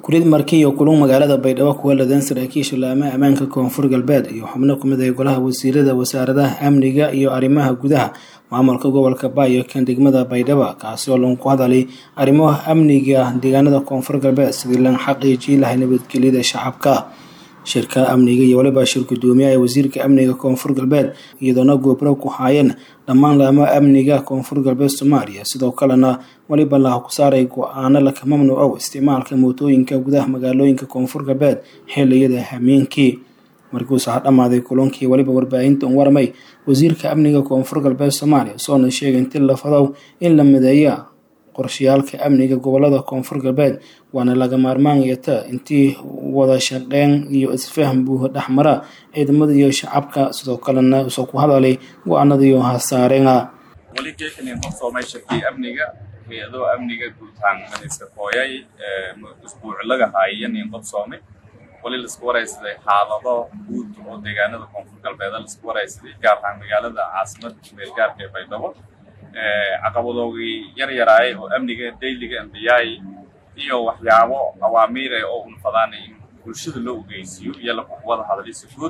kurid markii iyo kulun magaalada baydhabo kuwa ladan saraakiisha laamaha ammaanka koonfur galbeed iyo xubno kumid ah golaha wasiirada wasaaradaha amniga iyo arrimaha gudaha maamulka gobolka baayo kan degmada baydhabo kaasi oo lagu hadalay arrimaha amniga deegaanada koonfur galbeed sidii lan xaqiijii lahay nabadgelyada shacabka shirka amniga iyo waliba shir gudoomiyaha ee wasiirka amniga koonfur galbeed iyadoona goobro ku haayeen dhammaan laamaha amniga koonfur galbeed soomaaliya sidoo kalena waliba laha ku saaray go-aano laka mamnuucow isticmaalka mootooyinka gudaha magaalooyinka koonfur galbeed xiliyada hameenkii markuusa ha dhammaaday kulankii waliba warbaahinta un warmay wasiirka amniga koonfur galbeed soomaaliya soona sheegay inti lafadow in la mideeya qorshayaalka amniga gobolada koonfur galbeed waana laga maarmaanyata intii wada shaqeyn iyo isfaham buuha dhexmara ciidamada iyo shacabka sidoo kalena usoo ku hadalay go-aanada iyo hasaareena weli geekanin horsoomay shirkii amniga hay-ado amniga guutaan maniska kooyay isbuuc laga haayanin qabsoomay weli laisku waraysaday xaalado guud oo deegaanada koonfur galbeeda laisku waraysaday gaar ahaan magaalada caasimada meelgaarka ee baydhabo caqabadoogii yar yaraay oo amniga dayliga ambiyaay iyo waxyaabo awaamiire oo unfadaanay in bulshada loo ogeysiiyo iyo lakuwada hadalisa guud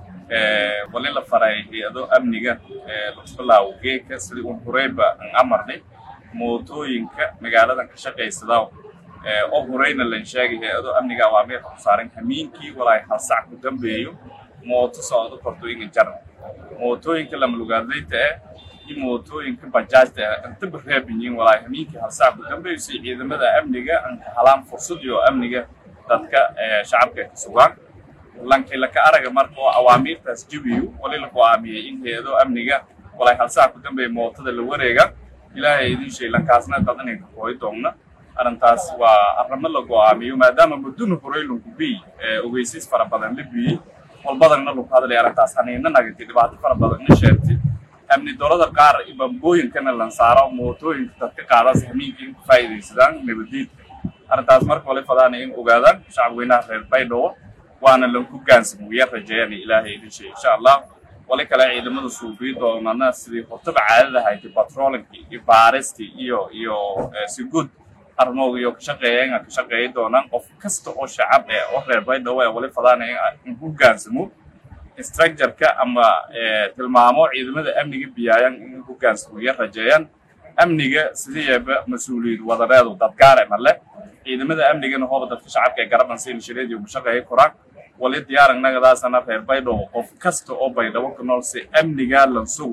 wali la faray hay-ado amniga labilaawo geeka sidii un horeyba an amarnay mootooyinka magaaladan ka shaqaysadaa oo horeyna lan sheegay hay-ado amniga awaamiirka ku saaran hamiinkii walaay hal sac ku dambeeyo mooto socdo korto inga jaran mootooyinka lamalugaadlayta eh mootooyinka bajaajta intaba reebiyiin walaay hamiinkii hal sac ku dambeysay ciidamada amniga an ka halaan fursadii oo amniga dadka shacabka ka sugaan lankay laka araga marka oo awaamiirtaas jabiyo wali la go-aamiyey in hay-ado amniga walaay hal sac ku dambeeya mootada la wareega ilaahay idin sheey lankaasna dad inay ka kooyi doonna arrintaas waa arrimo la go-aamiyo maadaama mudduna horey lagu biy ogeysiis fara badan la biyey walbadanna lagu hadlay arrintaas haniina nagatay dhibaato fara badan na sheegtay amni dolada qaar bambooyinkana lan saaro mootooyinka dadka qaadaas hamiinka in ku faa'iidaysadaan nabadiidka arrintaas marka wali fadaana in ogaadaan shacab weynaha reer baydhabo waana lanku gaansamuya rajeeyana ilaahay idin sheey insha allah wali kale ciidamada suubiyi doonana sidii hortaba caadada haytay batrolinkii iyo baaristii iyo iyo si guud armooga iyo ka shaqeeya ka shaqeeyi doonaan qof kasta oo shacab eh oo reer baydhabo ee wali fadaana in ku gaansamo structureka ama tilmaamo ciidamada amniga biyaayan in hogaansamiya rajeeyaan amniga sideeba mas-uuliyad wadareedu dadgaare male ciidamada amnigana hooba dadka shacabka ee garaban siilshireed iyo mashaqeeya koraan wali diyaaranagadaasana reer baydhabo qof kasta oo baydhabo ku nool si amniga lan sugu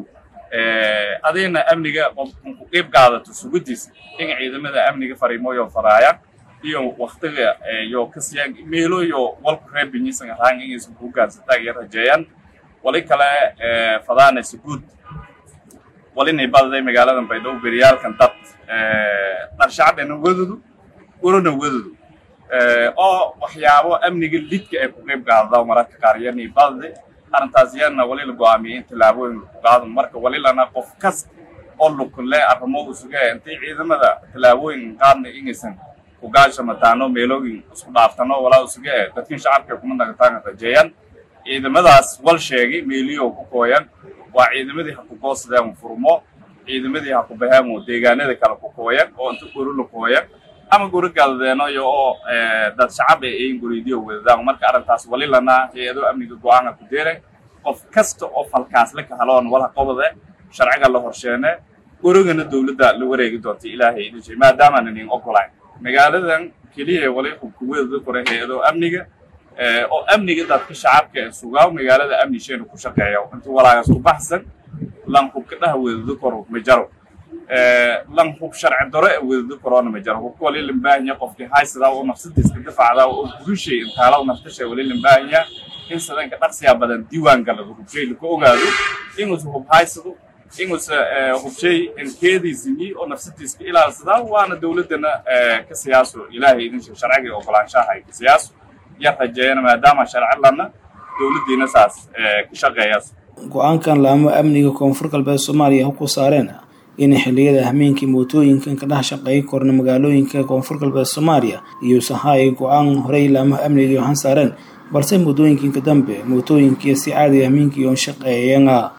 adigna amniga qof ku qiib qaadato sugidiis in ciidamada amniga fariimooyo faraayaan iyo waktiga iyo kasiyaan meelo iyo walku reebinyisan ahaan inaysan ku gaansataan iyo rajeeyaan wali kale fadaanaysa guud walinay badaday magaaladan baydhabo beriyaalkan dad dharshacabena wadudu urana wadudu oo waxyaabo amniga lidka ay ku qeyb qaadada mararka qaar yanay badaday arrintaas yana wali la go-aamiyay in tallaabooyin lagu qaadan marka wali lana qof kas oo lukunle arrimo usuga intay ciidamada tallaabooyin qaadna inaysan kugaashamataano meelooyin isku dhaaftano walaa usuga e dadkin shacabka kuma nagataan rajeeyaan ciidamadaas wal sheegay meeliyo ku kooyan waa ciidamadii ha ku goosadeen furmo ciidamadii ha ku baheen deegaanada kale ku kooyan oo inta guri la kooyan ama guri galdeeno iyo oo dad shacab ay ayin guridiyo wadadaan marka arrintaas wali lana hay-ado amniga go-aanka ku deeray qof kasta oo falkaasle ka haloon wala qobade sharciga la horsheene gurigana dowladda la wareegi doonta ilaahay idin shay maadaamaanan idin ogolayn magaaladan keliya wali hubkuweedada kore hay-ado amniga oo amniga dadka shacabka ee sugaa magaalada amni sheena ku shaqeeya inta walaagas ku baxsan lan hubka dhaha weedado koro ma jaro lan hub sharci daro ee weedado korona ma jaro hubka wali lambaahanya qofkii haysadaa oo nafsadiiska difacdaa oo gurishay intaala naftashay wali lambaahanya in sadanka dhaqsiyaa badan diiwaan galado hubshay laku ogaado inuusa hub haysado inuusa hubshay inkeediisini oo nafsadiiska ilaalsadaa waana dowladdana ka siyaaso ilaahay idin sheeg sharciga ogolaanshaha ay ka siyaaso yar rajeeyana maadaama sharci lana dowladdiina saas ka shaqeeyaas go-aankan laamo amniga koonfur galbeed soomaaliya ku saareen in xilliyada hameenkii mootooyinkan ka dhex shaqeey korna magaalooyinka koonfur galbeed soomaaliya iyo sahaay go-aan horey laamaha amniga han saareen balse muddooyinkinka dambe mootooyinkii si caadiga hameenkii oon shaqeeyeen